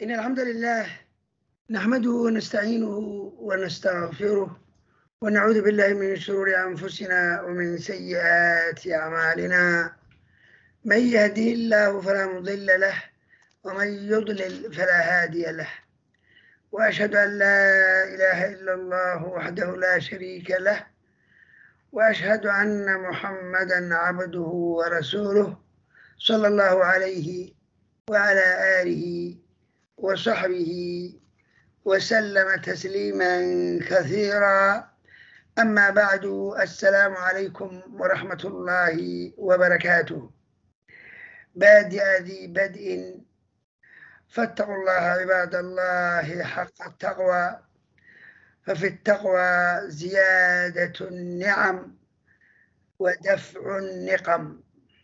إن الحمد لله نحمده ونستعينه ونستغفره ونعوذ بالله من شرور أنفسنا ومن سيئات أعمالنا من يهده الله فلا مضل له ومن يضلل فلا هادي له وأشهد أن لا إله إلا الله وحده لا شريك له وأشهد أن محمدا عبده ورسوله صلى الله عليه وعلى آله وصحبه وسلم تسليما كثيرا أما بعد السلام عليكم ورحمة الله وبركاته بادئ ذي بدء فاتقوا الله عباد الله حق التقوى ففي التقوى زيادة النعم ودفع النقم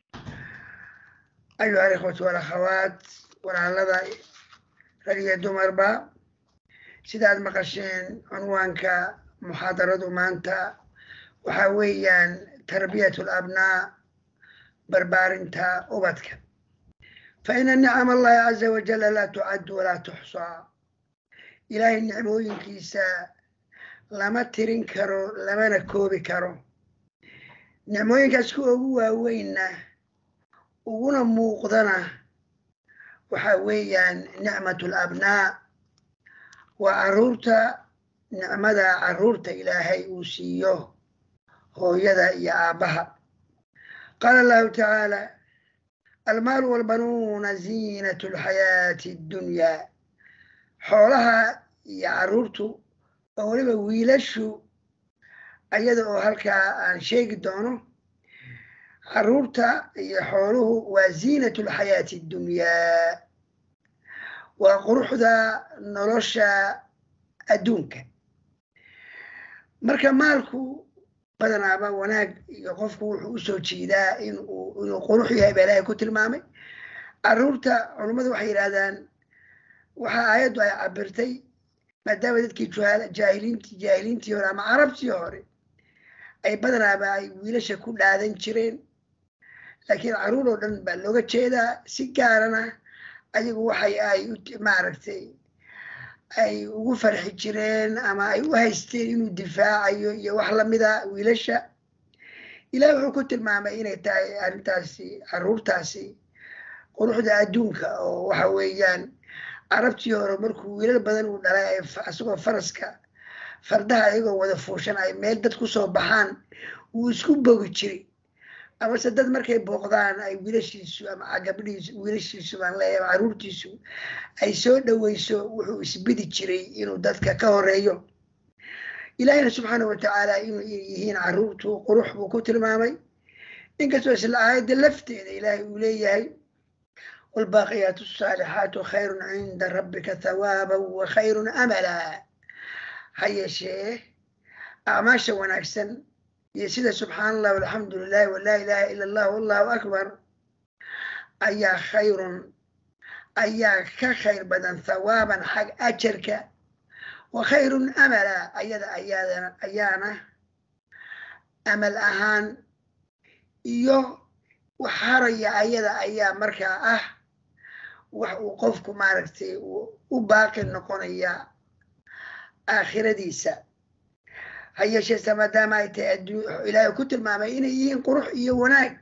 أيها الإخوة والأخوات walaalada rag iyo dumarba sidaad maqasheen cunwaanka muxaadaradu maanta waxaa weeyaan tarbiyatu labnaa barbaarinta ubadka fa ina nicam allahi caza wajalla laa tucaddu walaa tuxsaa ilaahay nicmooyinkiisa lama tirin karo lamana koobi karo nicmooyinkaas kuwa ugu waaweynna uguna muuqdana waxaa weeyaan nicmat alabnaa waa caruurta nicmada caruurta ilaahay uu siiyo hooyada iyo aabbaha qaala allahu tacaala almaalu walbanuuna ziinatu lxayaati addunyaa xoolaha iyo caruurtu oo weliba wiilashu ayada oo halkaa aan sheegi doono caruurta iyo xooluhu waa ziinatu lxayaati addunyaa waa quruxda nolosha adduunka marka maalku badanaaba wanaag iyo qofku wuxuu usoo jeedaa inuu inuu qurux yahay baa ilaahay ku tilmaamay caruurta culummadu waxay yidhaahdaan waxaa aayaddu ay cabirtay maadaama dadkii jaahiliinti jaahiliintii hore ama carabtii hore ay badanaaba ay wiilasha ku dhaadan jireen laakiin caruur oo dhan baa looga jeedaa si gaarana ayagu waxay ay maaragtay ay ugu farxi jireen ama ay u haysteen inuu difaacayo iyo wax lamida wiilasha ilaah wuxuu ku tilmaamay inay tahay arrintaasi caruurtaasi quruxda adduunka oo waxa weeyaan carabtii hore markuu wiilal badan uu dhalay isagoo faraska fardaha ayagoo wada fuushan ay meel dad kusoo baxaan wuu isku bogi jiray amase dad markay booqdaan ay wiilashiisu ama gabdhihiisu wiilashiisu baan leeyahay caruurtiisu ay soo dhoweyso wuxuu isbidi jiray inuu dadka ka horeeyo ilaahina subxaana watacaala inuu yihiin caruurtu qurux buu ku tilmaamay inkastoo isla aayadda lafteeda ilaahay uu leeyahay waalbaaqiyaatu asaalixaatu khayrun cinda rabbika thawaaban wa khayrun amala ha yeeshee acmaasha wanaagsan iyo sida subxaana allah walxamdu lilahi walaa ilaha ila allah wallahu akbar ayaa khayrun ayaa ka khayr badan thawaaban xag ajarka wa khayrun amala ayada ayaadana ayaana amal ahaan iyo wax haraya ayada ayaa markaa ah wax uu qofku maaragtay u baaqi noqonaya aakhiradiisa ha yeesheese maadaama ay tahay ilaahay ku tilmaamay inay yihiin qurux iyo wanaag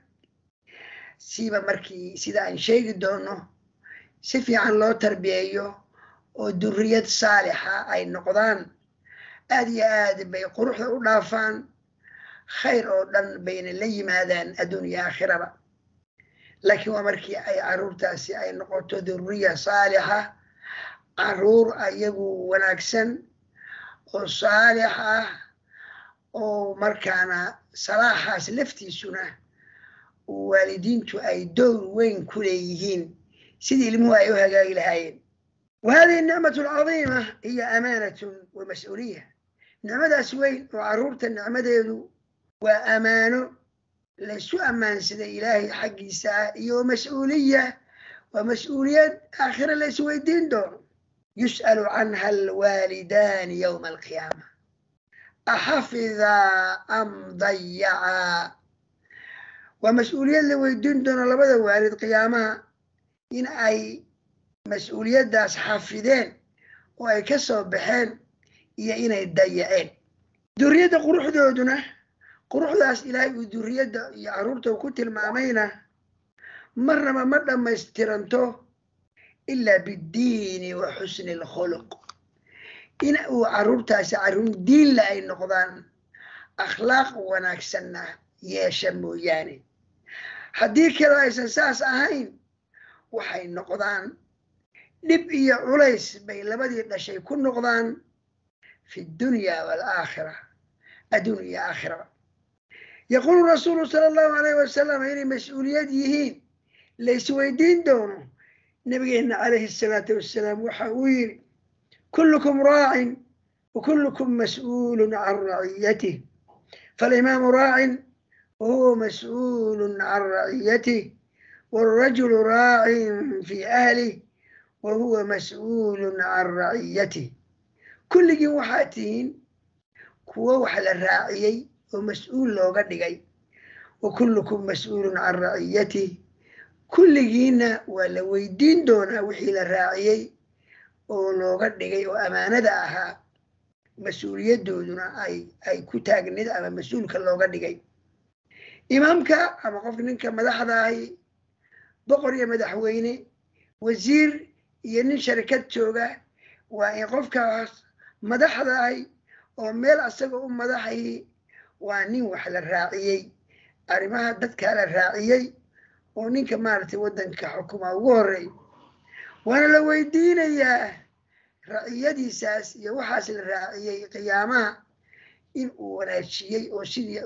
siba markii sida aan sheegi doono si fiican loo tarbiyeeyo oo duriyad saalixa ay noqdaan aad iyo aad bay quruxda u dhaafaan khayr oo dhan bayna la yimaadaan adduun iyo aakhiraba laakiin waa markii ay caruurtaasi ay noqoto duriya saalixa caruur ayagu wanaagsan oo saalix ah oo markaana salaaxaas laftiisuna waalidiintu ay dowr weyn ku leeyihiin sidii ilmuhu ay u hagaagi lahaayeen wa hadihi nicmatu alcadiima hiya amaanatun wa mas-uuliya nicmadaas weyn oo caruurta nicmadeedu waa amaano laysu ammaansaday ilaahay xaggiisa ah iyo mas-uuliya waa mas-uuliyad aakhira la isweydiin doono yus'alu canha alwaalidaani yowma alqiyaama axafidaa am dayacaa waa mas-uuliyad la weydiin doono labada waalid qiyaamaha in ay mas-uuliyaddaas xafideen oo ay ka soo baxeen iyo inay dayaceen duriyadda quruxdooduna quruxdaas ilaahay uu duriyadda iyo carruurta ku tilmaamayna marnaba ma dhammaystiranto ilaa biddiini wa xusni alkhuluq in uu carruurtaasi carruur diinla ay noqdaan akhlaaq wanaagsanna yeesha mooyaane haddii kale aysan saas ahayn waxay noqdaan dhib iyo culays bay labadii dhashay ku noqdaan fi dunya waalaakhira adduun iyo aakhiraba yaquulu rasuulu sala allahu alayh wasalam inay mas-uuliyad yihiin laysweydiin doono nabigeenna calayhi asalaatu wassalaam waxa uu yidhi kullukum raacin wa kullukum mas'uulun can raciyatih falimaamu raacin wahuwa mas'uulun can raciyatih waalrajulu raacin fi ahlih wa huwa mas'uulun can raciyatih kulligiin waxaad tihiin kuwo wax la raaciyey oo mas-uul looga dhigay wa kullukum mas'uulun can raciyatih kulligiinna waa la weydiin doonaa wixii la raaciyey oo looga dhigay oo ammaanada ahaa mas-uuliyadooduna ay ay ku taagneed ama mas-uulka looga dhigay imaamka ama qofka ninka madaxda ahi boqor iyo madaxweyne wasiir iyo nin sharikad jooga waa in qofkaas madaxda ahi oo meel asaga u madaxayi waa nin wax la raaciyey arrimaha dadkaa la raaciyey oo ninka maaragtay waddanka xukuma ugu horey waana la weydiinayaa raciyadiisaas iyo waxaas la raaciyey qiyaamaha in uu wanaajiyey oo sidii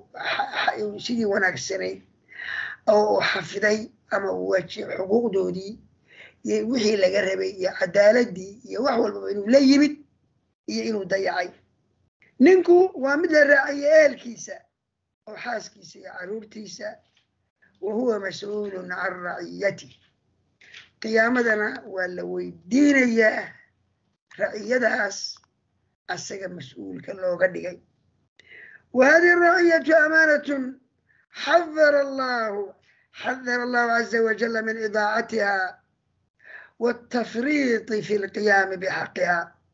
sidii wanaagsanayd oo uu xafiday ama uu waajiyey xuquuqdoodii iyo wixii laga rabay iyo cadaaladii iyo wax walbaba inuu la yimid iyo inuu dayacay ninku waa mid la raaciyey ehelkiisa oo xaaskiisa iyo carruurtiisa wa huwa mas-uulun can raciyatih qiyaamadana waa la weydiinayaa raciyadaas asaga mas-uulka looga dhigay wa hadihi raciyatu amaanatun xadara allahu xadara allahu caza wajala min idaacatiha waatafriiti fi lqiyaami bixaqiha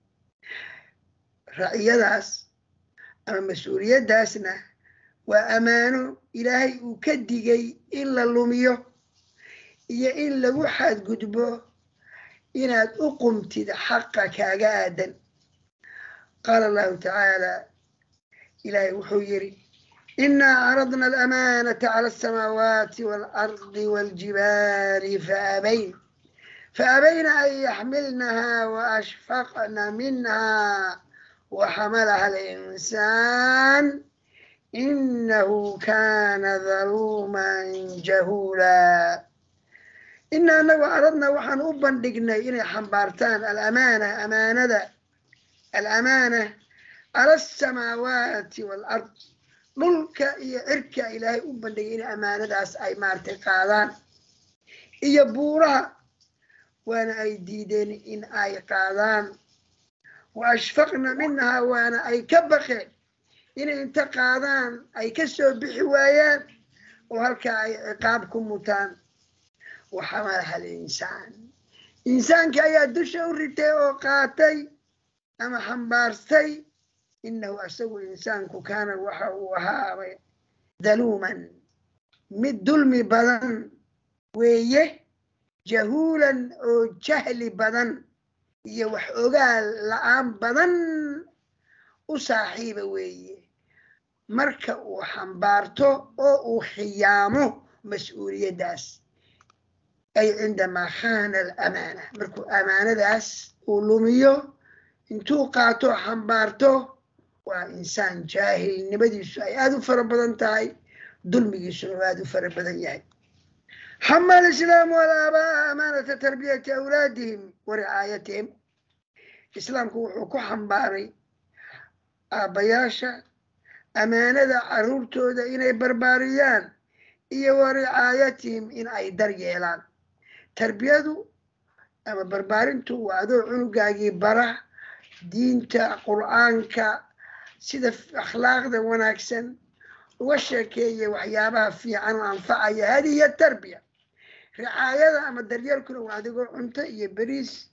raciyadaas ama mas-uuliyaddaasna waa ammaano ilaahay uu ka digay in la lumiyo iyo in lagu xadgudbo inaad u qumtid xaqa kaaga aadan qaala allahu tacaala ilaahay wuxuu yidhi inaa caradna alamaanata cala alsamaawaati waalardi waaljibaali faabayn faabayna an yaxmilnaha waashfaqna minha waxamalaha alinsaan inahu kana daluuman jahuula ina anagu aradna waxaan u bandhignay inay xambaartaan alamaana amaanada alamaana cala asamaawaati waalard dhulka iyo cirka ilaahay u bandhigay in amaanadaas ay maaragtay qaadaan iyo buuraha waana ay diideen in ay qaadaan wa ashfaqna minha waana ay ka baqeen inay inta qaadaan ay ka soo bixi waayaan oo halkaa ay ciqaab ku mutaan waxamalaha alinsaan insaanka ayaa dusha u ritay oo qaatay ama xambaartay inahu asagu insaanku kaana waxa uu ahaabay daluuman mid dulmi badan weeye jahuulan oo jahli badan iyo wax ogaal la-aan badan u saaxiiba weeye marka uu xambaarto oo uu khiyaamo mas-uuliyaddaas ay cindamaa khana alamaana markuu amaanadaas uu lumiyo intuu qaato xambaarto waa insaan jaahilnimadiisu ay aada u fara badan tahay dulmigiisuna u aada u fara badan yahay xama alislaamu alaabaa'a amaanata tarbiyati awlaadihim wa ricaayatihim islaamku wuxuu ku xambaaray aabbayaasha amaanada carruurtooda inay barbaariyaan iyo wa ricaayatihim in ay dar yeelaan tarbiyadu ama barbaarintu waa adoo cunugaagii bara diinta qur'aanka sida akhlaaqda wanaagsan uga sheekeeya waxyaabaha fiican oo anfacaya hadihi hiya tarbiya ricaayada ama daryeelkuna waa adigoo cunto iyo beriis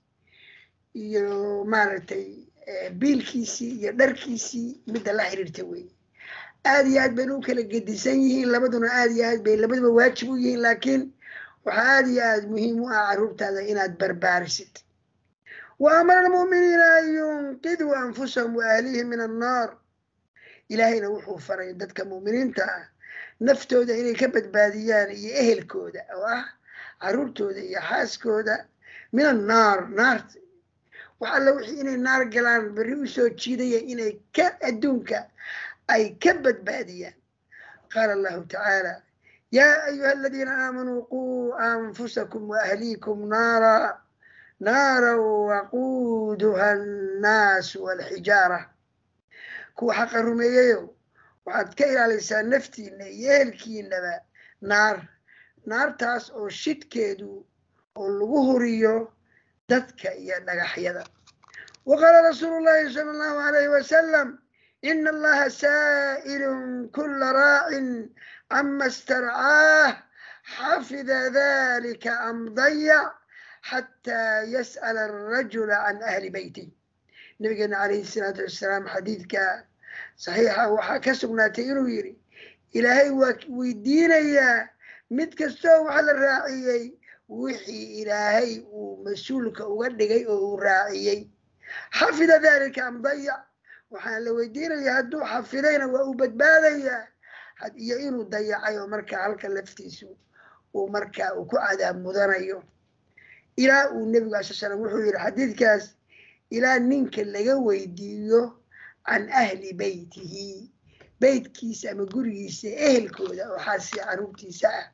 iyo maaragtay biilkiisii iyo dharkiisii midda la xiriirta wey aad iyo aad bayna u kala gedisan yihiin labaduna aad iyo aad bay labaduba waajib u yihiin laakiin waxaa aad iyo aad muhiim u ah carruurtaada inaad barbaarisid wa amara almu'miniina an yunqiduu anfusahum wa ahlihim min annaar ilaahayna wuxuu faray dadka mu'miniinta ah naftooda inay ka badbaadiyaan iyo ehelkooda oo ah carruurtooda iyo xaaskooda min annaar naarta wax alla wixii inay naar galaan berri u soo jiidaya inay ka adduunka ay ka badbaadiyaan qaala allahu tacaala yaa ayuha aladiina aamanuu quu anfusakum waahliikum naara naara waquuduha annaasu walxijaara kuwa xaqa rumeeyayo waxaad ka ilaalaysaa naftiina iyo ehelkiinaba naar naartaas oo shidkeedu oo lagu huriyo dadka iyo dhagaxyada wa qaala rasuulu llahi sala allahu alayhi wasalam ina allaha saa'ilun kula raacin cama starcaah xafida dalika am dayac xataa yas'ala arajula can ahli beyti nabigeena calayhi salaatu wassalaam xadiidka saxiixa waxaa ka sugnaatay inuu yidhi ilaahay waa weydiinayaa mid kastoo waxa la raaciyey wixii ilaahay uu mas-uulka uga dhigay oo uu raaciyey xafida dalika am dayac waxaa la weydiinayaa hadduu xafidayna waa uu badbaadayaa iyo inuu dayacay oo markaa halka laftiisu uu markaa uu ku cadaab mudanayo ilaa uu nebigu alai slam wuxuu yidhi xadiidkaas ilaa ninka laga weydiiyo can ahli beytihi beytkiisa ama gurigiisa ehelkooda oo xaasi carruurtiisa ah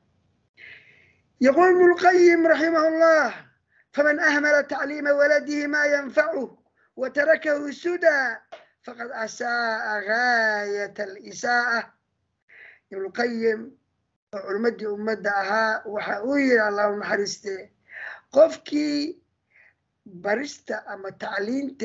yaquul ibnu lqayim raximah llah faman ahmala tacliima waladihi ma yanfacuh wa tarakahu suda faqad asaa'a gaayat alisaa'ah ibnulqayim oo culmadii ummadda ahaa waxa uu yidhi allahu naxariiste qofkii barista ama tacliinta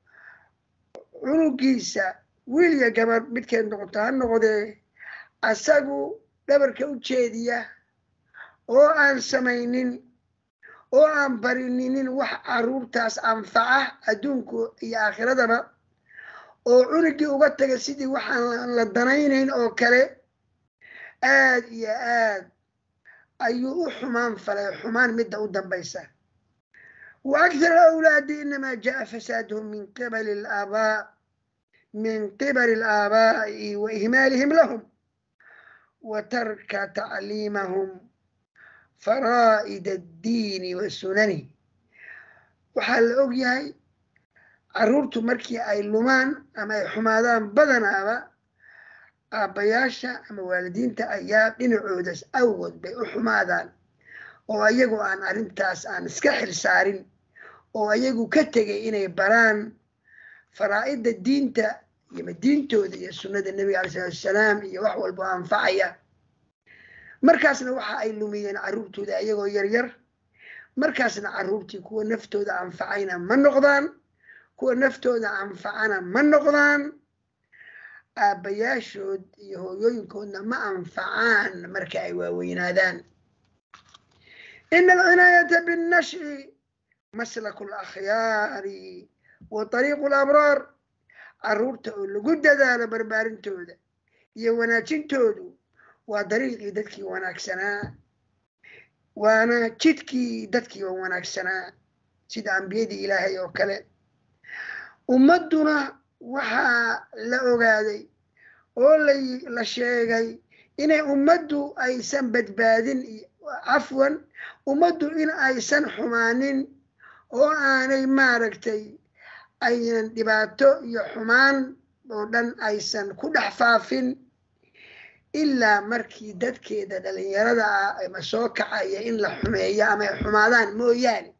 cunugiisa wiil iyo gabar midkeed noqoto ha noqdee asagu dhabarka u jeediya oo aan samaynin oo aan barininin wax carruurtaas anfaca adduunku iyo aakhiradaba oo cunugii uga taga sidii waxaan la danaynayn oo kale aad iyo aad ayuu u xumaan falay xumaan midda u dambaysa wa akthar alawlaadi inamaa jaa fasaaduhum min qibali alaabaa min qibali alaabaa'i wa ihmaalihim lahum wa tarka tacliimahum faraa'id addiini wa sunani waxaa la og yahay carruurtu markii ay lumaan ama ay xumaadaan badanaaba aabbayaasha ama waalidiinta ayaa dhinacoodas awgood bay u xumaadaan oo ayagu aan arrintaas aan iska xil saarin oo ayagu ka tegay inay baraan faraa'idda diinta iyo diintooda iyo sunnada nebiga alai salatu wasalaam iyo wax walba oo anfacaya markaasna waxa ay lumiyeen carruurtooda ayagoo yaryar markaasna carruurtii kuwa naftooda anfacayna ma noqdaan kuwa naftooda anfacana ma noqdaan aabbayaashood iyo hooyooyinkoodna ma anfacaan marka ay waaweynaadaan ina alcinaayata binnash'i maslaku alakhyaari wa tariiqu alabraar carruurta oo lagu dadaalo barbaarintooda iyo wanaajintoodu waa dariiqii dadkii wanaagsanaa waana jidkii dadkii wanaagsanaa sida ambiyadii ilaahay oo kale ummadduna waxaa la ogaaday oo la sheegay inay ummaddu aysan badbaadin cafwan ummaddu in aysan xumaanin oo aanay maaragtay aynan dhibaato iyo xumaan oo dhan aysan ku dhex faafin ilaa markii dadkeeda dhalinyarada ah ama soo kacaya in la xumeeyo ama ay xumaadaan mooyaane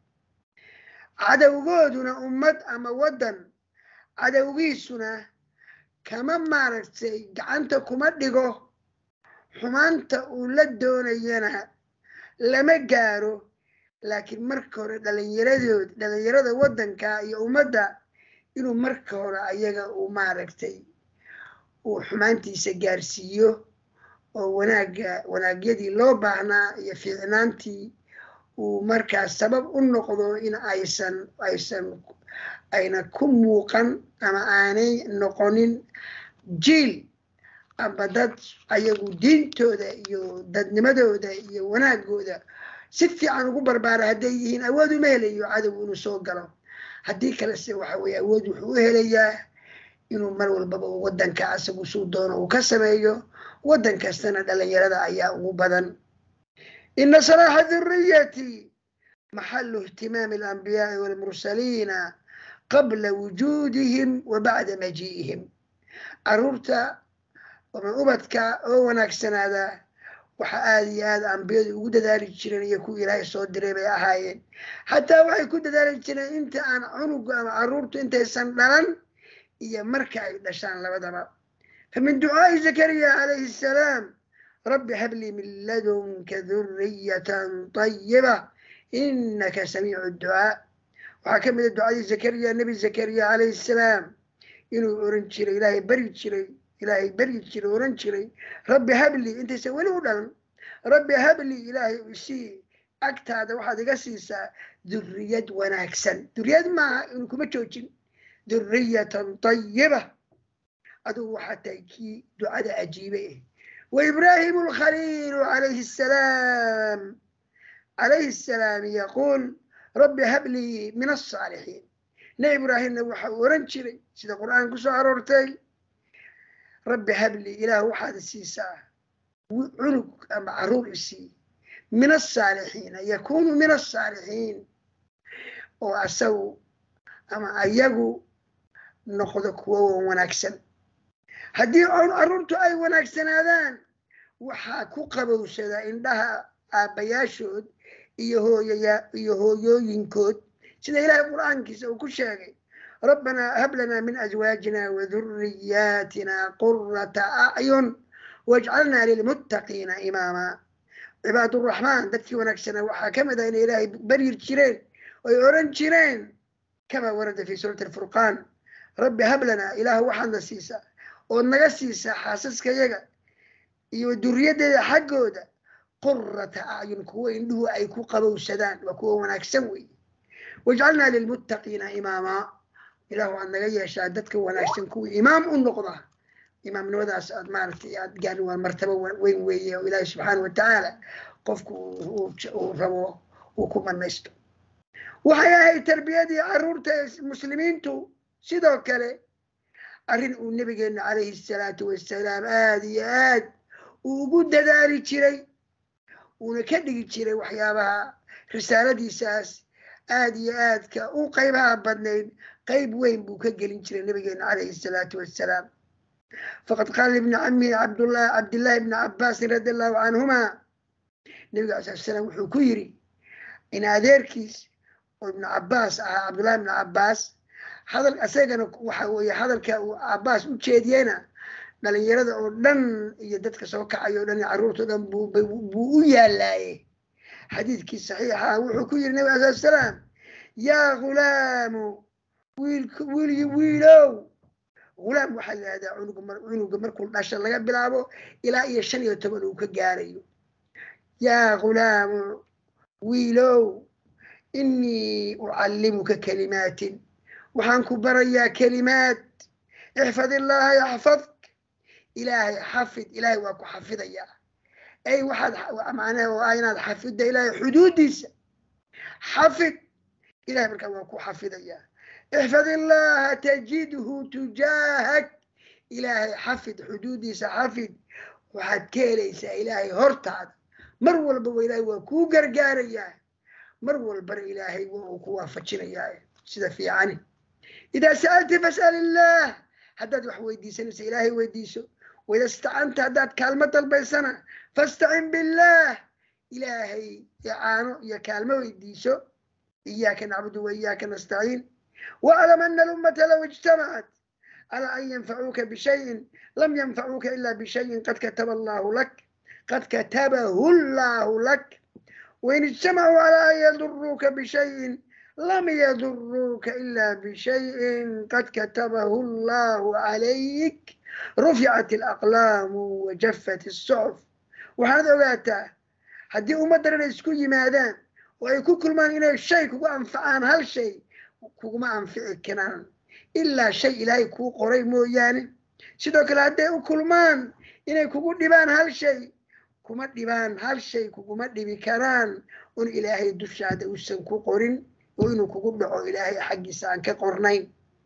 cadowgooduna ummad ama waddan cadowgiisuna kama maaragtay gacanta kuma dhigo xumaanta uu la doonayana lama gaaro laakiin marka hore dhalinyaradood dhalinyarada waddanka iyo ummadda inuu marka hore ayaga uu maaragtay uu xumaantiisa gaarsiiyo oo wanaagga wanaagyadii loo baahnaa iyo fiicnaantii uu markaas sabab u noqdo in aysan aysan ayna ku muuqan ama aanay noqonin jiil ama dad ayagu diintooda iyo dadnimadooda iyo wanaagooda si fiican ugu barbaara hadday yihiin awood uma helayo cadowgu inuu soo galo haddii kalese waxa weye awood wuxuu u helayaa inuu mar walbaba waddanka asagu suu doono uu ka sameeyo waddan kastana dhalinyarada ayaa ugu badan ina salaaxa dhuriyati maxalu ihtimaami alambiyaai walmursaliina qabla wujuudihim wa bacda maji'ihim caruurta ama ubadka oo wanaagsanaada waxa aada iyo aada ambiyadu ugu dadaali jireen iyo kuwa ilaahay soo diray bay ahaayeen xataa waxay ku dadaali jireen inta aan cunuga ama caruurtu intaysan dhalan iyo marka ay dhashaan labadaba famin ducaa'i zakariya calayhi assalaam rabbi hablii min ladunka duriyatan tayiba inaka samiicu ducaa waxaa ka mida ducadii zakariya nebi zakariya calayhi assalaam inuu oran jiray ilaahay bari jiray ilaahay beryi jiray oran jiray rabbi habli intaysan weli u dhalan rabbi habli ilaahay isii agtaada waxaad iga siisaa duriyad wanaagsan duriyad maaha inu kuma joojin duriyatan tayiba adugu waxaa tahay kii ducada ajiibay ah wa ibraahimu alkhaliilu calayhi assalaam calayhi assalaam yaquul rabbi hablii min alsaalixiin nebi ibraahimna waxa uu oran jiray sida qur'aan ku soo aroortay rabbi habli ilaah waxaad siisaa cunug ama caruur isii min asaalixiina yakunu min asaalixiin oo asagu ama ayagu noqdo kuwo wanaagsan haddii caruurtu ay wanaagsanaadaan waxaa ku qabowsadaa indhaha aabbayaashood iyo hooyaya iyo hooyooyinkood sida ilaahay qur'aankiisa uu ku sheegay rabbanaa hab lanaa min azwaajina waduriyaatina qurata acyun wajcalnaa lilmuttaqiina imaamaa cibaaduraxmaan dadkii wanaagsanaa waxaa ka mid ah inay ilaahay baryir jireen oy oran jireen kamaa warada fi suurati alfurqaan rabbi hab lanaa ilaah waxaadna siisaa ood naga siisaa xaasaskayaga iyo duriyaddeeda xaggooda qurata acyun kuwo indhuhu ay ku qabowsadaan waa kuwo wanaagsan weeye wajcalnaa lilmuttaqiina imaamaa ilah waxaad naga yeeshaa dadka wanaagsan kuwii imaam u noqda imaamnimadaas aad maaragtay aad gaarin waa martabo weyn weeye oo ilaahi subxaana wa tacaala qofku uu rabo uu ku manaysto waxay ahayd tarbiyadii caruurta muslimiintu sidoo kale arrin uu nabigeena calayhi salaatu wassalaam aada iyo aad uu ugu dadaali jiray uuna ka dhigi jiray waxyaabaha risaaladiisaas aada iyo aadka u qaybaha badnayd qayb weyn buu ka gelin jiray nabigeena calayhi salaatu wassalaam faqad qaala ibni camihi cabdullah cabdillahi ibni cabbaasin radi allahu canhuma nabiga ala sala slam wuxuu ku yiri in adeerkiis oo ibnu cabbaas ahaa cabdullahi ibnu cabbaas hadal isagana waxa weeye hadalka uu cabbaas u jeediyeyna dhalinyarada oo dhan iyo dadka soo kacayo o dhan iyo carruurta o dhan buu u yaalaaye xadiidkii saxiixa wuxuu ku yiri nabi ala salaam yaa ghulaamu wiil wiilow ghulaam waxaa la yihahdaa cunuga markuu dhasha laga bilaabo ilaa iyo shan iyo toban uu ka gaarayo yaa ghulaamu wiilow inii ucallimuka kalimaatin waxaan ku barayaa kelimaad ixfad illaaha yaxfadk ilaahay xafid ilaahay waa ku xafidayaa ay waxaad macnaha oo ah inaad xafidda ilaahay xuduuddiisa xafid ilahay markaa waa ku xafidayaa ixfad illaaha tajidhu tujaahak ilaahay xafid xuduuddiisa xafid waxaad ka helaysaa ilaahay hortaada mar walbaba ilaahay waa kuu gargaarayaa mar walbana ilaahay waa uu ku waafajinayaa sida fiicani idaa sa'alta fas'al illaah haddaad wax weydiisanaysa ilaahay weydiiso waida istacanta haddaad kaalmo dalbaysana fastacin billaah ilaahay icaano iyo kaalmo weydiiso iyaaka nacbudu wa iyaaka nastaciin واعلم أن الأمة لو اجتمعت على أن ينفعوك بشيء لم ينفعوك إلا بشيء قد كتب الله لك قد كتبه الله لك وإن اجتمعوا على أن يضروك بشيء لم يضروك إلا بشيء قد كتبه الله عليك رفعت الأقلام وجفت الصحف وهذا وقتها هدي أمة درنا اسكو يمادان oo ay ku kulmaan inay shay kugu anfacaan hal shay kuguma anfici karaan ilaa shay ilaahay kuu qoray mooyaane sidoo kale hadday u kulmaan inay kugu dhibaan hal shay kuma dhibaan hal shay kuguma dhibi karaan un ilaahay dushaada uusan ku qorin oo inuu kugu dhaco ilaahay xaggiisa aan ka qornayn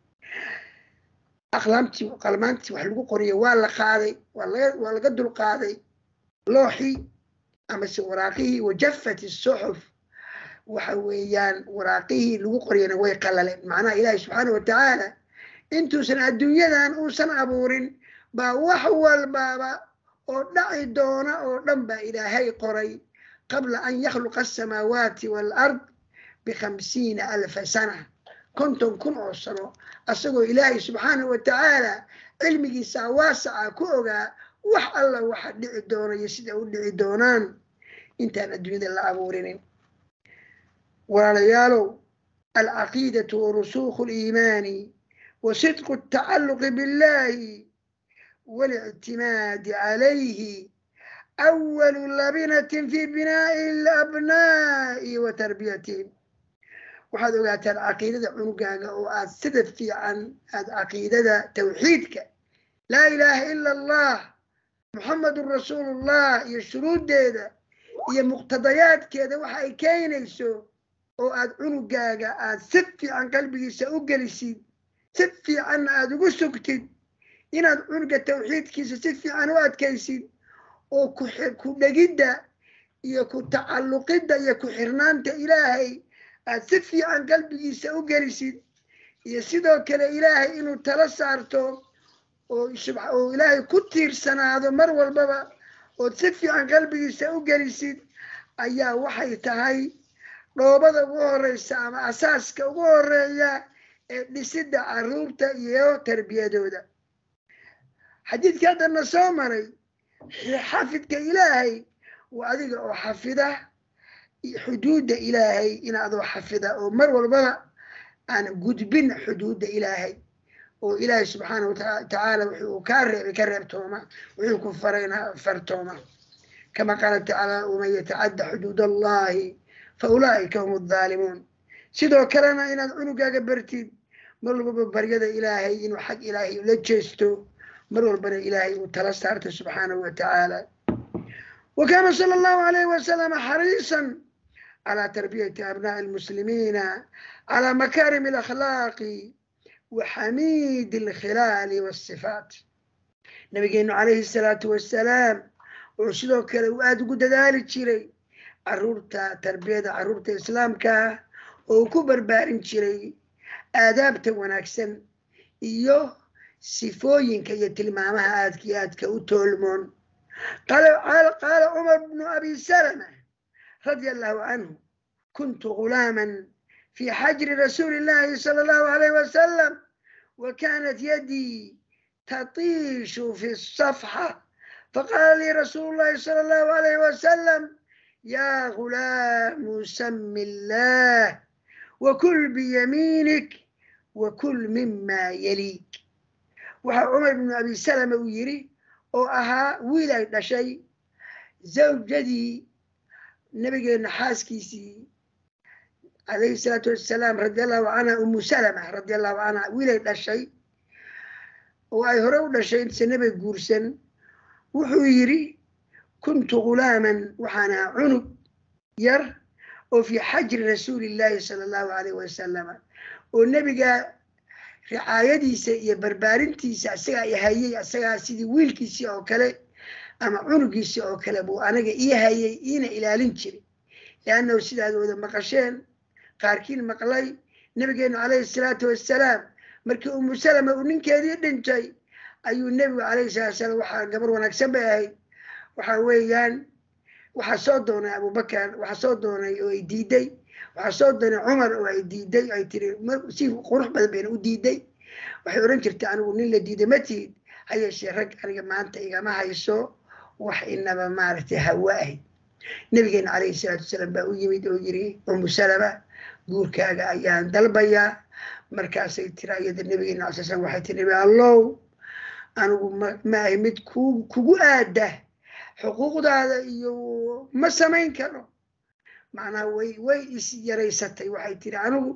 aqlaamtii qalmaantii wax lagu qoriyo waa la qaaday waa laga dulqaaday looxii amase waraaqihii wajafat isuxuf waxa weeyaan waraaqihii lagu qoriyana way qalaleen macnaha ilaahay subxaana watacaala intuusan adduunyadan uusan abuurin baa wax walbaaba oo dhaci doona oo dhan baa ilaahay qoray qabla an yakhluqa asamaawaati waalard bikhamsiina alfa sana konton kun oo sano asagoo ilaahay subxaana watacaala cilmigiisa waasaca ku ogaa wax alla waxa dhici doona iyo sida u dhici doonaan intaan adduunyada la abuurinin walaalayaalow alcaqiidatu warusuukhu liimaani wa sidqu altacalluqi billahi والاعتماد عليه أول لبنة في بناء الأبناء وتربيتهم waxaad ogaataan caqiidada cunugaaga oo aad sida fiican aad caqiidada tawxiidka laa ilaaha ila allah muxamedun rasuulullah iyo shuruuddeeda iyo muqtadayaadkeeda waxa ay keenayso oo aad cunugaaga aad si fiican qalbigiisa u gelisid si fiicanna aad ugu sugtid inaad cunuga tawxiidkiisa si fiican u adkaysid oo ku dhegidda iyo ku tacalluqidda iyo ku xirnaanta ilaahay aad si fiican qalbigiisa u gelisid iyo sidoo kale ilaahay inuu tala saarto oo oo ilaahay ku tiirsanaado mar walbaba ood si fiican qalbigiisa u gelisid ayaa waxay tahay dhoobada ugu horeysa ama asaaska ugu horeeya ee dhisidda caruurta iyo tarbiyadooda xadiidkii haddana soo maray xafidka ilaahay waa adiga oo xafida xuduudda ilaahay in adoo xafida oo mar walbaba aan gudbin xuduudda ilaahay oo ilaahay subxaana watacaala wuxuu kaa reebay ka reebtooma wuxuu ku farayna fartooma kama qaala tacaala waman yatacadda xuduud allahi fa ulaa'ika hum adhaalimuun sidoo kalena inaad cunugaaga bartid mar walbaba baryada ilaahay inuu xag ilaahay la jeesto mar walbana ilaahay uu tala saarto subxaanahu wa tacaala wa kaana sala allahu alayhi wasalama xariisan calaa tarbiyati abnaa'i almuslimiina calaa makaarim alakhlaaqi wa xamiidi alkhilaali waasifaat nabigeenu calayhi salaatu wassalaam wuxuu sidoo kale uu aada ugu dadaali jiray caruurta tarbiyada caruurta islaamka oo uu ku barbaarin jiray aadaabta wanaagsan iyo sifooyinka iyo tilmaamaha aadka iyo aadka u toolmoon qaala cumar bnu abi salama radia allahu canhu kuntu gulaaman fi xajri rasuuli illahi sala allahu alayh wasalam wa kanat yadii tatiishu fi safxa faqaala lii rasuulu llahi sala allahu alayh wasalam ya gulaamu sami illah wakul biyamiinik wakul mima yaliik waxaa cumar bnu abi salama uu yidhi oo ahaa wiil ay dhashay zawjadii nabigeena xaaskiisii calayhi salaatu wassalaam radi allahu canha umu salama radi allahu canha wiil ay dhashay oo ay hore u dhashay intase nabiga guursan wuxuu yidhi kuntu gulaaman waxaan ahaa cunug yar oo fii xajri rasuuli illahi sala allahu alayh wasalama oo nebiga ricaayadiisa iyo barbaarintiisa asagaa i hayay asagaa sidii wiilkiisii oo kale ama cunugiisii oo kale buu anaga ii hayay iina ilaalin jiray liannahu sidaad wada maqasheen qaarkiin maqlay nabigeenu calayhi salaatu wassalaam markii umu salama uu ninkeedii dhintay ayuu nebigu calayhi salatu salaam waxaa gabar wanaagsan bay ahayd waxa weeyaan waxaa soo doonay abubakar waxaa soo doonay oo ay diiday waxaa soo doonay cumar oo ay diiday ay tiri si qurux badan bayna u diiday waxay odhan jirtay anigu nin la diiday ma tihid ha yeeshee rag aniga maanta igama hayso wax inaba maaragtay hawa ahayd nabigeena calayhi salaatu wasalaam baa u yimid oo yiri umu salama guurkaaga ayaan dalbayaa markaasay tira iyada nabigeena alay slam waxay tiri nabi allow anigu ma ahay mid ku kugu aada xuquuqdaada iyo ma samayn karo macnaha way way is yaraysatay waxay tiri anigu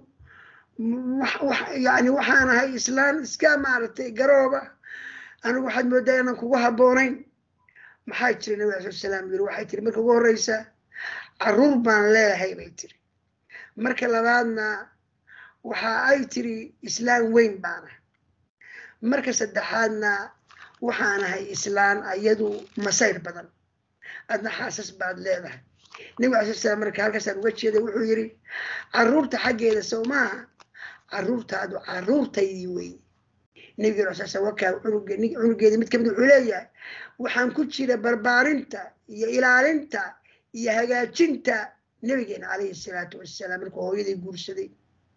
yani waxaan ahay islaan iska maaragtay garooba anigu waxaad moodaa inaan kugu habboonayn maxaa jira nabi ala sala salaam yiri waxay tiri marka ugu horreysa caruur baan leeyahay bay tiri marka labaadna waxa ay tiri islaan weyn baana marka saddexaadna waxaan ahay islaan iyadu masayr badan adna xaasas baad leedahay nabi ala sala slam marka halkaasaan uga jeeday wuxuu yidhi caruurta xaggeeda sow maaha caruurtaadu caruurtaydii wey nabigeena ala sala wakaa cunugeedi mid kamid wuxuu leeyahay waxaan ku jira barbaarinta iyo ilaalinta iyo hagaajinta nabigeena calayhi salaatu wassalaam markuu hooyadii guursaday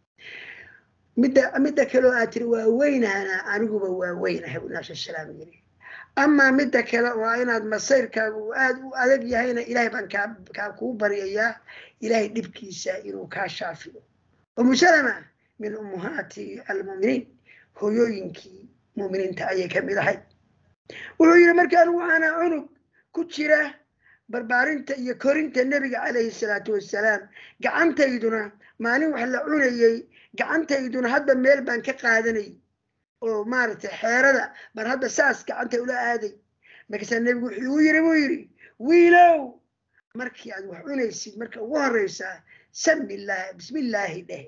midda midda kaleo aad tiri waa weynahana aniguba waa weynahay bu nabi sal salaam yiri amaa midda kale waa inaad masayrkaaga uu aad u adag yahayna ilaahay baan kaa kaa kuu baryayaa ilaahay dhibkiisa inuu kaa shaafiyo umu salama min ummuhaati almu'miniin hooyooyinkii mu'miniinta ayay ka mid ahayd wuxuu yidhi marka anigu waxaana cunug ku jira barbaarinta iyo korinta nebiga calayhi salaatu wassalaam gacantayduna maalin wax la cunayey gacantayduna hadba meel baan ka qaadanay oo maaragtay xeerada baan hadda saas gacanta ula aaday markaasaa nebigu wuxuu igu yiri buu yidhi wiilow markii aad wax cunaysid marka ugu horreysaa samillaah bismillaahi dheh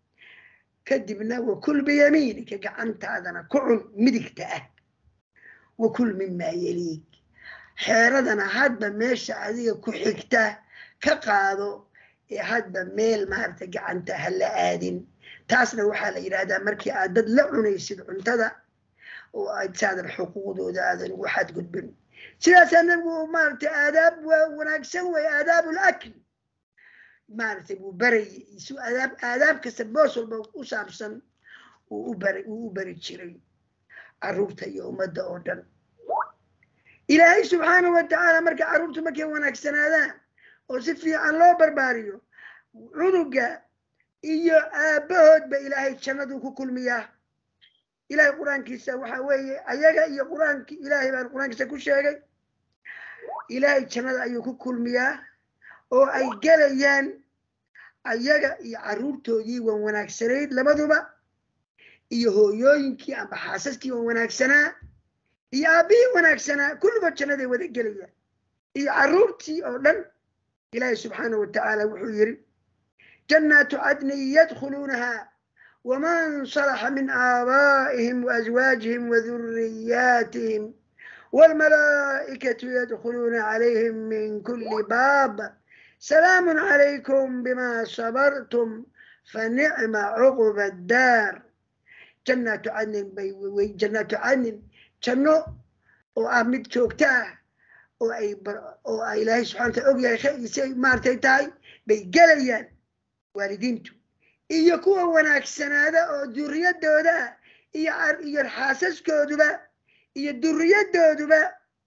kadibna wakul biyamiinika gacantaadana ku cun midigta ah wakul mimaa yeliig xeeradana hadba meesha adiga ku xigta ka qaado ee hadba meel maaragtay gacanta ha la aadin taasna waxaa la yidhaahdaa markii aad dad la cunaysid cuntada oo aad saadan xuquuqdooda aadan ugu xadgudbin sidaasaa nabigu maaragtay aadaab wanaagsan wey aadaabul akl maaragtay buu barayay isu aadaab aadaab kasta boos walba u saabsan uu u bari uu u bari jiray carruurta iyo ummadda oo dhan ilaahay subxaanahu wa tacaala marka carruurtu markay wanaagsanaadaan oo si fiican loo barbaariyo cunuga iyo aabbahoodba ilaahay jannaduu ku kulmiyaa ilaahay qur-aankiisa waxa weeye ayaga iyo qur-aanki ilaahay baan qur-aankiisa ku sheegay ilaahay jannada ayuu ku kulmiyaa oo ay gelayaan ayaga iyo carruurtoodii wan wanaagsanayd labaduba iyo hooyooyinkii amba xaasaskii wan wanaagsanaa iyo aabbihii wanaagsanaa kulligood jannaday wada gelayaan iyo carruurtii oo dhan ilaahay subxaanahu watacaala wuxuu yidhi jannaatu cadnin yadkhuluunaha waman salaxa min aabaa'ihim waazwaajihim wadurriyaatihim waalmalaa'ikatu yadkhuluuna calayhim min kulli baab salaamun calaykum bima sabartum fanicma cuquba addaar jannaatu cadnin bay jannaatu cadnin janno oo ah mid joogto ah oo ay oo a ilaahay subxana wataala og yahay say maaragtay tahay bay gelayaan waalidiintu iyo kuwa wanaagsanaada oo duriyadooda iyo iyo xaasaskooduba iyo duriyadooduba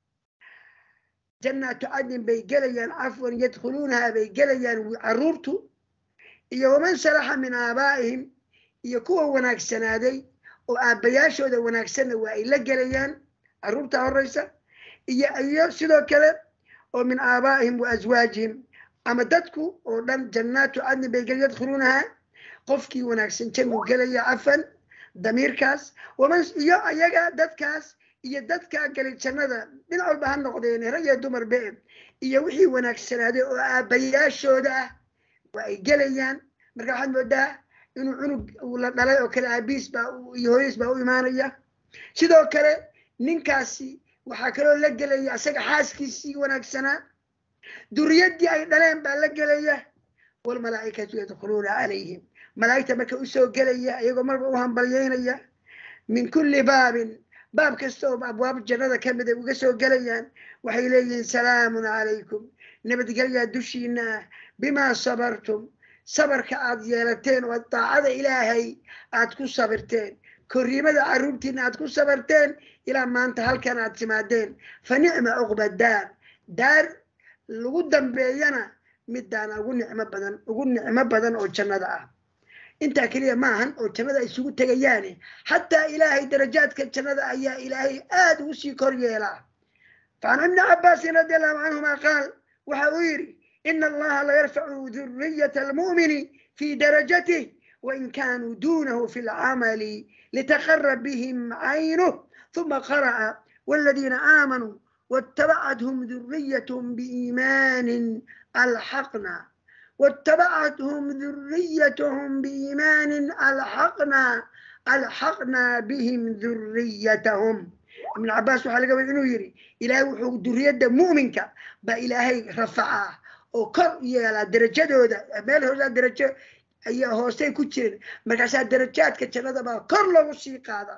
jannaatu cadnin bay gelayaan cafwan yadkhuluunaha bay gelayaan carruurtu iyo waman salaxa min aabaa'ihim iyo kuwa wanaagsanaaday oo aabbayaashooda wanaagsanna waa ay la gelayaan carruurta horeysa iyo iyo sidoo kale oo min aabaa'ihim wa aswaajihim ama dadku oo dhan jannaatu cadnin bay gel yadkhuluunaha qofkii wanaagsan jannuu gelaya cafan damiirkaas waman iyo ayaga dadkaas iyo dadkaa galay jannada dhinac walba ha noqdeen rag iyo dumar be iyo wixii wanaagsanaaday oo aabbayaashooda ah waa ay gelayaan marka waxaad moodaa inuu cunug uu la dhalay oo kale aabiis baa iyo hooyadiis baa u imaanaya sidoo kale ninkaasi waxaa kaloo la gelaya isaga xaaskiisii wanaagsanaa duriyaddii ay dhaleen baa la gelaya walmalaa'ikatu yadkhuluuna calayhim malaa'igta marka usoo gelaya iyagoo marba u hambalyeynaya min kulli baabin baab kasta oo abwaab jannada ka mid ay uga soo gelayaan waxay leeyihiin salaamun calaykum nabadgelyaa dushiina ah bimaa sabartum sabarka aad yeelateen oo daacada ilaahay aad ku sabirteen korriimada carruurtiina aad ku sabarteen ilaa maanta halkan aad timaadeen fa nicma cuqba daar daar lagu dambeeyana midaana ugu nicmo badan ugu nicmo badan oo jannada ah intaa keliya maahan oo jannada ay isugu tegayaane xataa ilaahay darajaadka jannada ayaa ilaahay aad ugu sii kor yeelaa facan ibni cabbaasin radi allahu canhuma qaal waxa uu yidhi ina allaha la yarfacu duriyata almu'mini fi darajatih wain kanuu dunahu fi lcamali litaqarab bihim caynuh ثم قرأ والذين آمنوا واتبعتهم ذريتهم بإيمان ألحقنا واتبعتهم ذريتهم بإيمان ألحقنا ألحقنا بهم ذريتهم ابن عباس waxaa laga wada inuu yidhi ilaahay wuxuu duriyadda mu'minka baa ilaahay rafacaa oo kor yeelaa derajadooda meel hoosaa derajo ayaa hoosey ku jirin markaasaa derajaadka jannada baa kor loogu sii qaadaa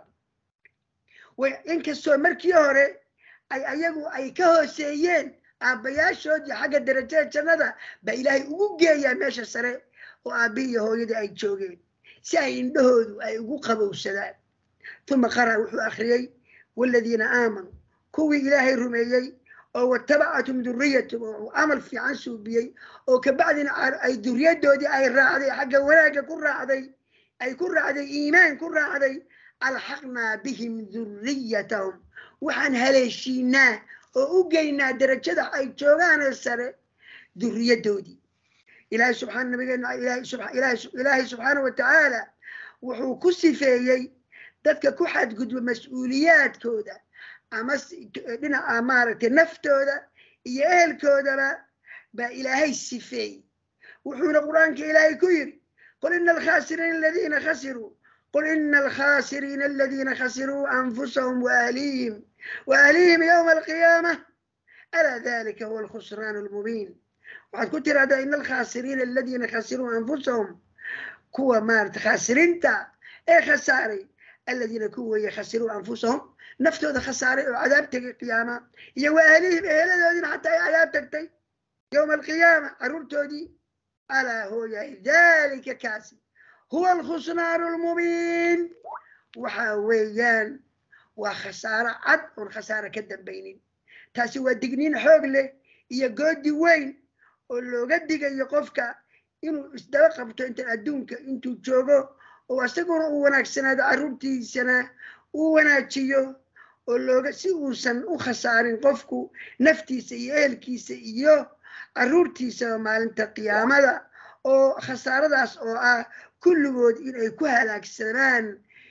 inkastoo markii hore ay ayagu ay ka hooseeyeen aabbayaashoodii xagga derajada jannada baa ilaahay ugu geeyaa meesha sare oo aabbihi iyo hooyadii ay joogeen si ay indhahoodu ay ugu qabowsadaan uma qara wuxuu akhriyey waaladiina aamanuu kuwii ilaahay rumeeyey oo watabacatum duriyatum oo camal fiican suubiyey oo kabacdina ay duriyadoodii ay raacday xagga wanaagga ku raacday ay ku raacday iimaan ku raacday alxaqnaa bihim duriyatahum waxaan haleeshiinaa oo u geynaa derajada ay joogaanee sare duriyadoodii ilaahay subxaana nabigeena ilaahay subxaana wa tacaala wuxuu ku sifeeyey dadka ku xadgudba mas-uuliyaadkooda ama dhinaca maaragtay naftooda iyo ehelkoodaba baa ilaahay sifeeyey wuxuuna qur-aanka ilaahay ku yidhi qul ina alkhasiriina aladiina khasiruu قل إن الخاسرين الذين خسروا أنفسهم وأهليهم وأهليهم يوم القيامة ألا ذلك هو الخسران المبين وقد كتر هذا إن الخاسرين الذين خسروا أنفسهم كوا مارت خاسرين تا إيه خساري الذين كوا يخسروا أنفسهم نفتو ذا خساري وعذاب تقي القيامة يو أهليهم إيه الذين حتى عذاب تقتي يوم القيامة أرورتو دي ألا هو ذلك كاسب هو الخسران المبين waxa weeyaan waa khasaaro cad oon khasaaro ka dambaynin taasi waa digniin xoog leh iyo goodi weyn oo looga digayo qofka inuu isdaba qabto inta adduunka intuu joogo oo isaguna uu wanaagsanaado carruurtiisana uu wanaajiyo oo looga si uusan u khasaarin qofku naftiisa iyo ehelkiisa iyo carruurtiisaba maalinta qiyaamada oo khasaaradaas oo ah kulligood inay ku halaagsanaan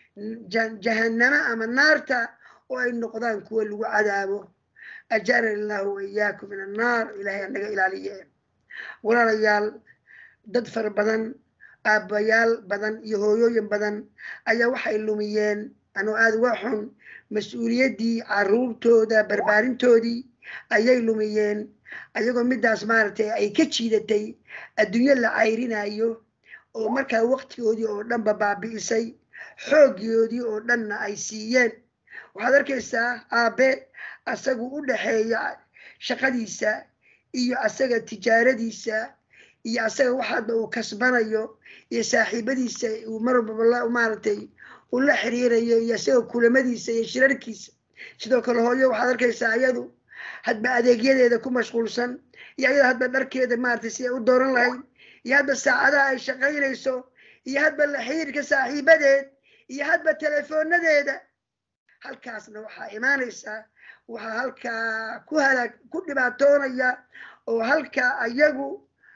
jahannamo ama naarta oo ay noqdaan kuwa lagu cadaabo ajarani illahu waiyaakum min annaar ilahay anaga ilaaliye walaalayaal dad fara badan aabbayaal badan iyo hooyooyin badan ayaa waxay lumiyeen anoo aada uga xun mas-uuliyaddii carruurtooda barbaarintoodii ayay lumiyeen ayagoo middaas maaragtay ay ka jiidatay adduunyo la cayrinayo oo markaa waqtigoodii oo dhanba baabi'isay xooggoodii oo dhanna ay siiyeen waxaad arkaysaa aabe asagu u dhaxeeya shaqadiisa iyo asaga tijaaradiisa iyo asaga waxaadba uu kasbanayo iyo saaxiibadiisa uu marwalba maaragtay uu la xiriirayo iyo asaga kulamadiisa iyo shirarkiisa sidoo kale hooyo waxaad arkaysaa iyadu hadba adeegyadeeda ku mashquulsan iyo ayada hadba dharkeeda maaragtay si ay u dooran lahayd iyo hadba saacadaha ay shaqaynayso iyo hadba la xiriirka saaxiibadeed iyo hadba teleefoonadeeda halkaasna waxaa imaanaysaa waxaa halkaa ku halaag ku dhibaatoonaya oo halkaa ayagu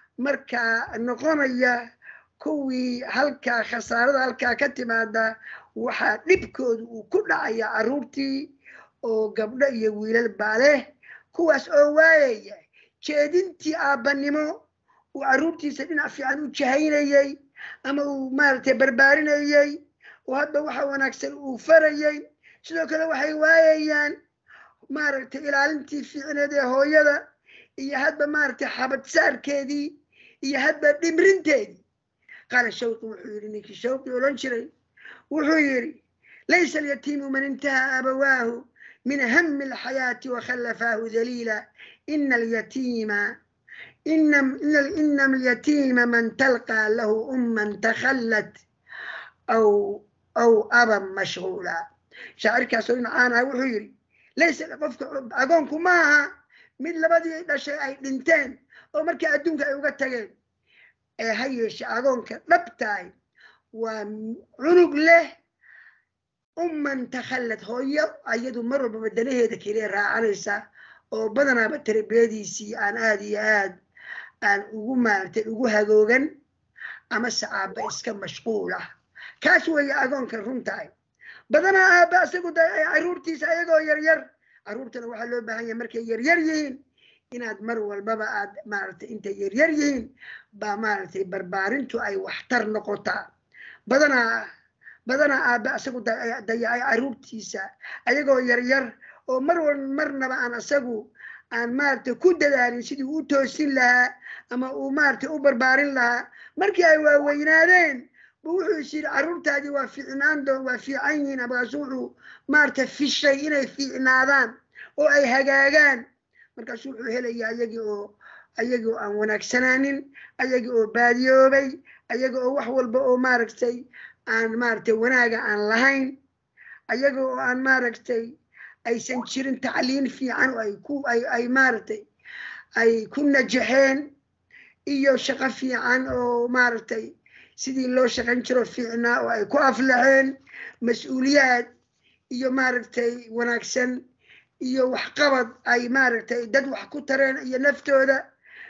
markaa noqonaya kuwii halkaa khasaarada halkaa ka timaada waxaa dhibkooda uu ku dhacaya carruurtii oo gabdho iyo wiilal baa leh kuwaas oo waayaya jeedintii aabbanimo uu carruurtiisa dhinac fiican u jahaynayey ama uu maaragtay barbaarinayey oo hadba waxa wanaagsan uu farayey sidoo kale waxay waayayaan maaragtay ilaalintii fiicneed ee hooyada iyo hadba maaragtay xabadsaarkeedii iyo hadba dhimrinteedii qaala shawqi wuxuu yidhi ninkii shawqi odhan jiray wuxuu yidhi laysa alyatiimu man intaha abawaahu min hami alxayaati wakhallafaahu daliila ina alyatiima ina alyatiima man talqaa lahu umman takhallat aw aw aban mashhuula shaacirkaasoo dhinacaana wuxuu yidhi laysa qofka agoonku ma aha mid labadii dhashay ay dhinteen oo markii adduunka ay uga tageen ee ha yeeshe agoonka dhabtahay waa cunug leh umman takhallad hooyo ayadu mar walbaba danaheeda keliya raacanaysa oo badanaaba tarbiyadiisii aan aada iyo aad aan ugu maaragtay ugu hagoogan amase aabba iska mashquul ah kaas weeye agoonka runtahay badanaa aabba isagu da caruurtiisa ayagoo yaryar caruurtana waxaa loo baahan yahay markay yaryar yihiin inaad mar walbaba aad maaragtay intay yaryar yihiin baa maaragtay barbaarintu ay waxtar noqotaa badanaa badanaa aabba isagu dayacay caruurtiisa ayagoo yaryar oo mar wal marnaba aan isagu aan maaragtay ku dadaalin sidii u toosin lahaa ama uu maaragtay u barbaarin lahaa markii ay waaweynaadeen bu wuxuu is yidhi carruurtaadii waa fiicnaan doon waa fiican yihiin markaasu wuxuu maaragtay fishay inay fiicnaadaan oo ay hagaagaan markaasu wuxuu helaya ayagii oo ayagii oo aan wanaagsanaanin ayagii oo baadiyoobay ayaga oo wax walba oo maaragtay aan maaragtay wanaaga aan lahayn ayaga oo aan maaragtay aysan jirin tacliin fiican oo ay ku ay ay maaragtay ay ku najaxeen iyo shaqo fiican oo maaragtay sidii loo shaqayn jiro fiicnaa oo ay ku aflaxeen mas-uuliyaad iyo maaragtay wanaagsan iyo waxqabad ay maaragtay dad wax ku tareen iyo naftooda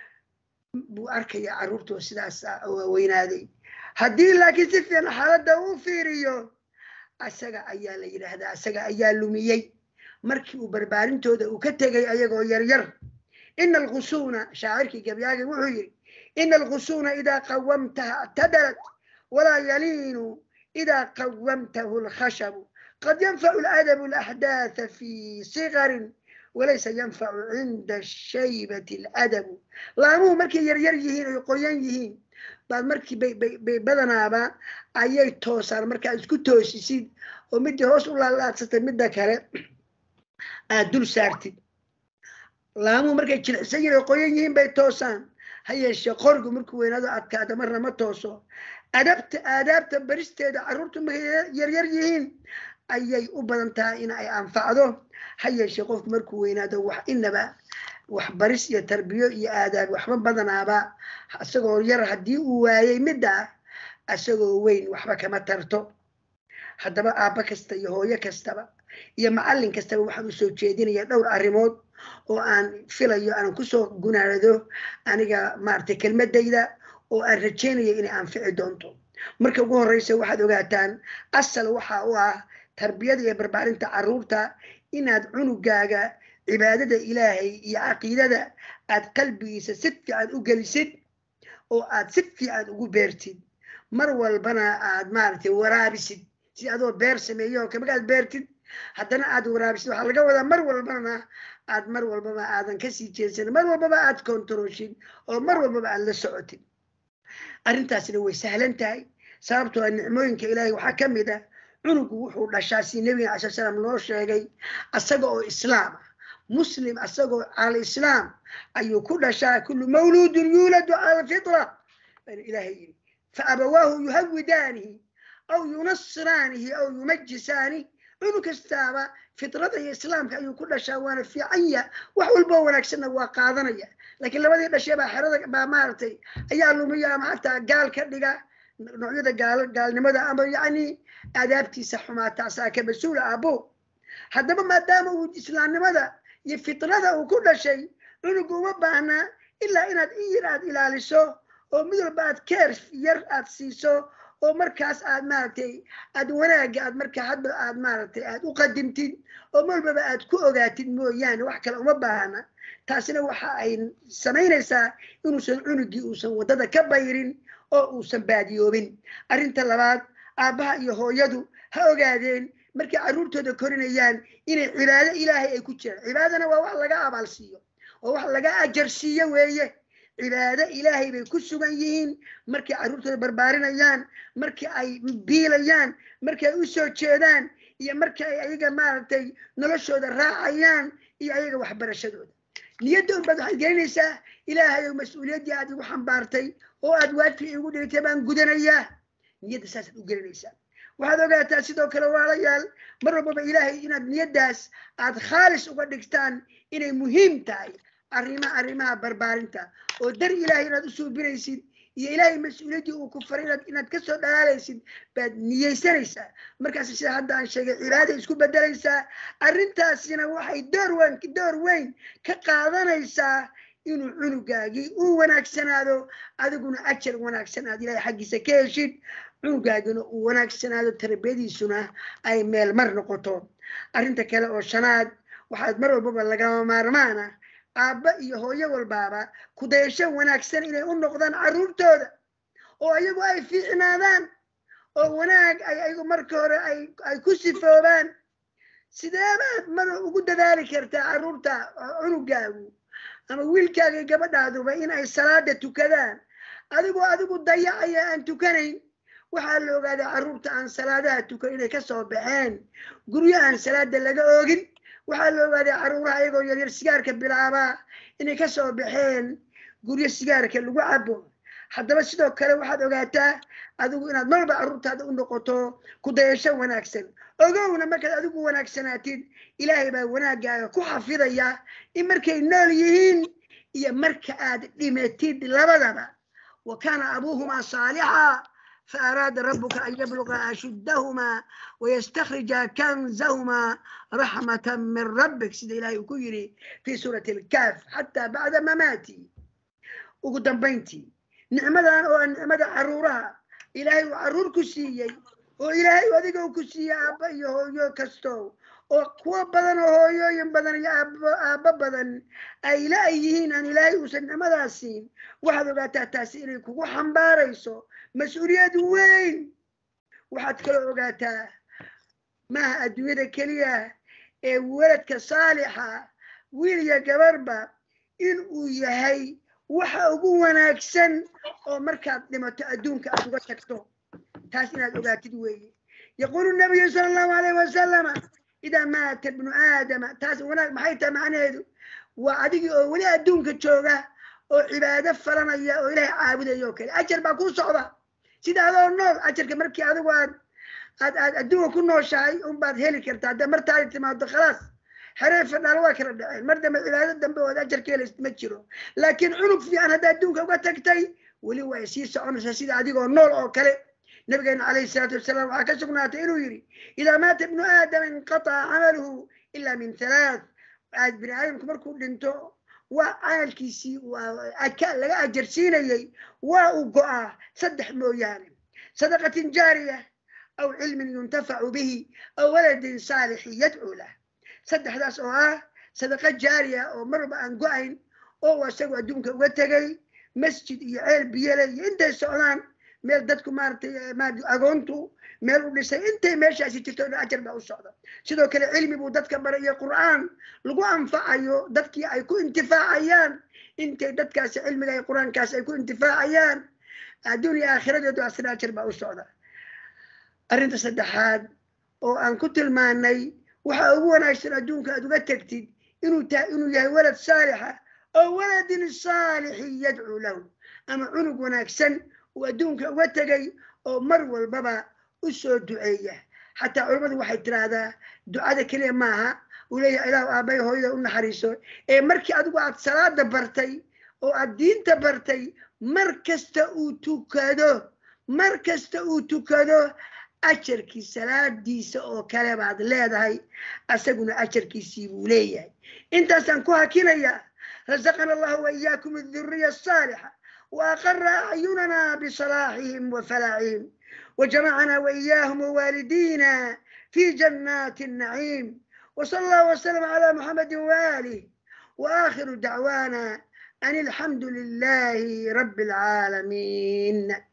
buu arkaya carruurtoo sidaas waaweynaaday haddii laakiin si fiican xaaladda uu fiiriyo asaga ayaa la yidhaahdaa asaga ayaa lumiyey markii uu barbaarintooda uu ka tegay ayagoo yaryar ina alqusuuna shaacirkii gabyaagi wuxuu yidhi ina alqusuuna idaa qawamtaha ictadalat walaa yaliinu idaa qawamtahu lkhashabu qad yanfacu ladabu alaxdaatha fi sigarin walaysa yanfacu cinda shaybati aladabu laamuhu markay yaryar yihiin oy qoyan yihiin baad markii bay badanaaba ayay toosaan markaad isku toosisid oo midii hoos u laalaadsatay midda kale aad dul saartid laamuhu markay jilicsan yihin oo qoyan yihiin bay toosaan ha yeeshee qorgu markuu weynaado adkaada marna ma tooso adabta aadaabta baristeeda carruurtu markay yaryar yihiin ayay u badan tahay in ay anfacdo ha yeeshee qofku markuu weynaado wax inaba wax baris iyo tarbiyo iyo aadaab waxba badanaaba isagoo yar haddii uu waayey midda isagoo weyn waxba kama tarto haddaba aabba kasta iyo hooyo kastaba iyo macallin kastaba waxaan usoo jeedinaya dhowr arrimood oo aan filayo aan kusoo gunaanado aniga maaragtay kelmadayda oo aan rajaynaya inay anfici doonto marka ugu horreysa waxaad ogaataan asal waxa u ah tarbiyada iyo barbaarinta carruurta inaad cunugaaga cibaadada ilaahay iyo caqiidada aad qalbigiisa si fiican u gelisid oo aad si fiican ugu beertid mar walbana aad maaragtay waraabisid si adoo beer sameeyo oo kamagaad beertid haddana aad waraabisid waxaa laga wadaa mar walbana aad mar walbaba aadan kasii jeedsan mar walbaba aad kontaroshid oo mar walbaba aad la socotid arrintaasna way sahlan tahay sababtoo a nicmooyinka ilaahay waxaa ka mid ah cunugu wuxuu dhashaa si nebiga alai slam noo sheegay asaga oo islaam ah muslim asagoo cala islaam ayuu ku dhashaa kullu mawluudun yuuladu cala alfitra ilaahay yidhi faabawaahu yuhawidaanihi aw yunasiraanihi aw yumajisaani cunug kastaaba fitrada iyo islaamka ayuu ku dhashaa waana fiicanya wax walboo wanaagsanna waa qaadanaya laakiin labadii dhashee baa xerada baa maaragtay ayaa lumiya ama xataa gaal ka dhiga noocyada gaal gaalnimada ama yacni aadaabtiisa xumaata asaa ka mas-uula aabo haddaba maadaama uu islaamnimada iyo fitrada uu ku dhashay cunugu uma baahnaa ilaa inaad in yar aad ilaaliso oo mid walba aad keer yar aad siiso oo markaas aad maaragtay aad wanaagga aad markaa hadba aad maaragtay aad u qadimtid oo malbaba aad ku ogaatid mooyaane wax kale uma baahana taasina waxa ay samaynaysaa inuusan cunugii uusan waddada ka bayrin oo uusan baadiyoobin arrinta labaad aabbaha iyo hooyadu ha ogaadeen markay carruurtooda korinayaan inay cibaado ilaahay ay ku jiraan cibaadana waa wax laga abaalsiiyo oo wax laga ajarsiiyo weeye cibaado ilaahay bay ku sugan yihiin markay carruurtooda barbaarinayaan markii ay biilayaan markay u soo jeedaan iyo markii ay ayaga maaragtay noloshooda raacayaan iyo ayaga waxbarashadooda niyadda unbaad waxaad gelinaysaa ilaahay oo mas-uuliyaddii aad igu xambaartay oo aad waajib igu dhigtay baan gudanayaa niyadda saasaad u gelinaysaa waxaad ogaataa sidoo kale waalayaal mar walbaba ilaahay inaad niyaddaas aad khaalis uga dhigtaan inay muhiim tahay arrima arrimaha barbaarinta oo dar ilaahay inaad u suubinaysid iyo ilaahay mas-uuliyaddii uu ku faray inaad inaad ka soo dhalaalaysid baad niyeysanaysaa markaas sida hadda aan sheegay cibaada isku bedelaysaa arrintaasina waxay door weyn door weyn ka qaadanaysaa inuu cunugaagii u wanaagsanaado adiguna ajar wanaagsan aad ilaahay xaggiisa ka heshid cunugaagina uu wanaagsanaado tarbiyadiisuna ay meel mar noqoto arrinta kale oo shanaad waxaad mar walbaba lagama maarmaana aabba iyo hooyo walbaaba kudayasho wanaagsan inay u noqdaan carruurtooda oo ayagu ay fiicnaadaan oo wanaag ay ayagu marka hore ay ay ku sifoobaan sideebaad mar ugu dadaali kartaa carruurta cunugaagu ama wiilkaaga gabadhaaduba in ay salaada tukadaan adigoo adigu dayacaya aan tukanayn waxaa la ogaadaa carruurta aan salaadaha tukan inay ka soo baxeen guryo aan salaada laga oogin waxaa la ogaadaa carruuraha ayagoo yaryar sigaarka bilaabaa inay ka soo baxeen guryo sigaarka lagu cabo haddaba sidoo kale waxaad ogaataa adigu inaad marba carruurtaada u noqoto ku dayasho wanaagsan ogowna markaad adigu wanaagsanaatid ilaahay baa wanaaggaaga ku xafidaya in markay nool yihiin iyo marka aad dhimatid labadaba wa kaana abuuhumaa saalixa فأراد ربك أن يبلغ أشدهما ويستخرج كنزهما رحمة من ربك سيد إلهي كيري في سورة الكهف حتى بعد مماتي وقدام بنتي نعمدا أو نعمدا عرورها إلهي وعرور كسيي وإلهي وذيك كسيي أبا يهو كستو oo kuwa badan oo hooyooyin badan iyo aabbo badan ay la-yihiin aan ilaahay uusan nicmadaas siin waxaad ogaataa taasi inay kugu xambaarayso mas-uuliyad weyn waxaad kaloo ogaataa maaha adduunyada keliya ee weladka saalixa wiil iyo gabarba in uu yahay waxa ugu wanaagsan oo markaad dhimato adduunka aad uga tagto taas inaad ogaatid weeye yaquulu nabiyu sala allahu alayh wasalama idaa maata ibnu aadama taas wanaag maxay tahay macnaheedu waa adigii oo weli adduunka jooga oo cibaado falanaya oo ilaahay caabudaya oo kale ajar baa kuu socda sida adoo nool ajarka markii adigu aad aad aad adduunka ku nooshahay unbaad heli kartaa hadda martaadi timaado khalaas xeree fadhaal waa kala dhaceen mar dambe cibaado dambe ood ajar ka helaysid ma jiro laakiin cunug fiican hadda adduunka uga tagtay weli way sii soconaysaa sida adigoo nool oo kale nabigeena calayhi salaatu wasalaam waxaa ka sugnaatay inuu yidhi idaa maata ibnu aadama inqataca camaluhu ilaa min halaath bini aadamku markuu dhinto waa camalkiisii laga ajarsiinayey waa uu go'aa saddex mooyaane sadaqatin jaariya aw cilmin yuntafacu bihi aw waladin saalixin yadcuu lah saddexdaas oo ah sadaqa jaariya oo marba aan go'ayn oo isagu adduunka uga tegay masjid iyo ceel biyale iyo intay socdaan meel dadku maaratay agoontu meel u dhisay intay meeshaasi jirto dhan ajar baa u socda sidoo kale cilmi buu dadka baray iyo qur'aan lagu anfacayo dadkii ay ku intifaacayaan intay dadkaasi cilmiga iyo qur'aankaasi ay ku intifaacayaan adduun iyo aakhiradeedu asna ajar baa u socda arrinta saddexaad oo aan ku tilmaanay waxa ugu wanaagsan adduunka aad uga tegtid inuu tahay inuu yahay walad saalixa oo waladin saalixin yadcuu lahu ama cunug wanaagsan uu adduunka uga tegay oo mar walbaba u soo duceeya xataa culammadu waxay tiraahdaa ducada keliya maaha uu leeyahay ilaahu aabbahay hooyada u naxariiso ee markii adigu aad salaada bartay oo aad diinta bartay mar kasta uu tukado mar kasta uu tukado ajarkii salaadiisa oo kale baad leedahay asaguna ajarkiisii buu leeyahay intaasaan ku hakinayaa rasaqana allahu waiyaakum aduriya asaalixa وأقر أعيننا بصلاحهم وفلاحهم وجمعنا وإياهم ووالدينا في جنات النعيم وصلى الله وسلم على محمد وآله وآخر دعوانا أن الحمد لله رب العالمين